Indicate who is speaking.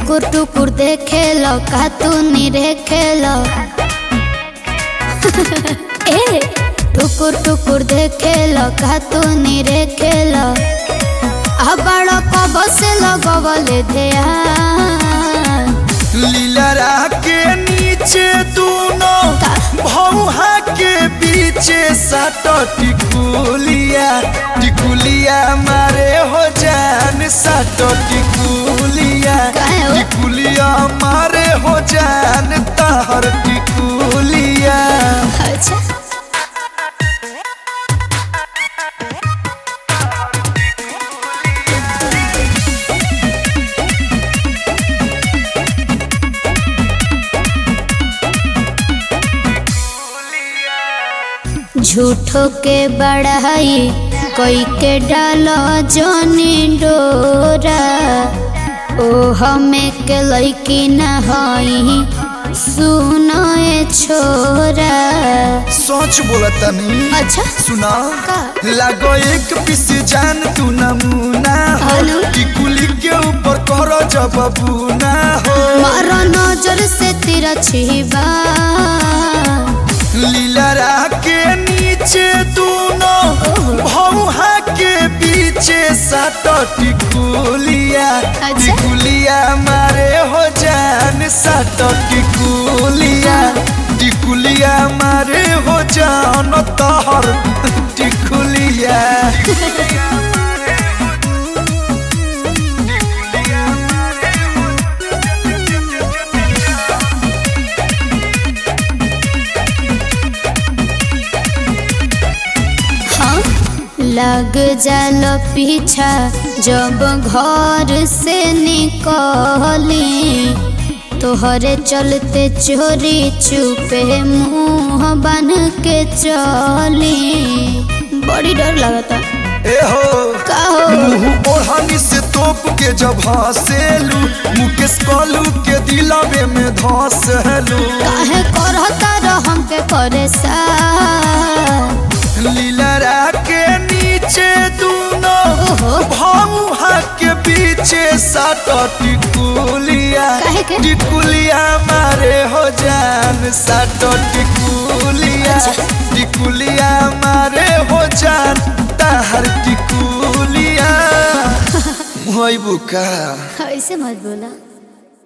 Speaker 1: टुकुर टुकुर देखे लो का तू निरेखे लो ए टुकुर टुकुर देखे लो का तू निरेखे लो अबड़ कब से लगवले ध्यान
Speaker 2: लीलरा के नीचे दोनों भौहा के पीछे सट टिकुलिया टिकुलिया मारे हो जान सट टिकुलिया
Speaker 1: काहे हो?
Speaker 2: टिकुलिया मारे हो जान तहर टिकुलिया
Speaker 1: अच्छा झूठो के बढ़ाई कोई के डालो जोनी डोरा ओ हमें के लैकी न हई सुनो ए छोरा
Speaker 2: सोच बोला तनी
Speaker 1: अच्छा
Speaker 2: सुना
Speaker 1: का?
Speaker 2: लागो एक पीस जान तू नमूना हो
Speaker 1: हेलो?
Speaker 2: टिकुली के ऊपर करो जब बूना हो
Speaker 1: मारो नजर से तेरा छिबा
Speaker 2: लीलरा के नीचे दोनों भौहा के पीछे सट टिकुलिया
Speaker 1: अच्छा?
Speaker 2: टिकुलिया मारे हो जान सट टिकुलिया टिकुलिया मारे हो जान तहर टिकुलिया
Speaker 1: हाँ लग जालो पीछा जब घर से निकली तोहरे चलते चोरी चुपे मुंह बन के चली बड़ी डर लगता
Speaker 2: ए हो
Speaker 1: का हो
Speaker 2: मुंह ओढ़नी से तोप के जब हंसेलू मुकेश कलू के दिलवे में धसेलू
Speaker 1: काहे करता रह हमके करे सा
Speaker 2: लीलरा के नीचे दोनों
Speaker 1: ओहो।
Speaker 2: भौहा के पीछे सात टिकुलिया
Speaker 1: काहे के?
Speaker 2: टिकुलिया मारे हो जान सात टिकुलिया टिकुलिया मारे हो जान ताहर टिकुलिया मोई बुका
Speaker 1: ऐसे मत बोला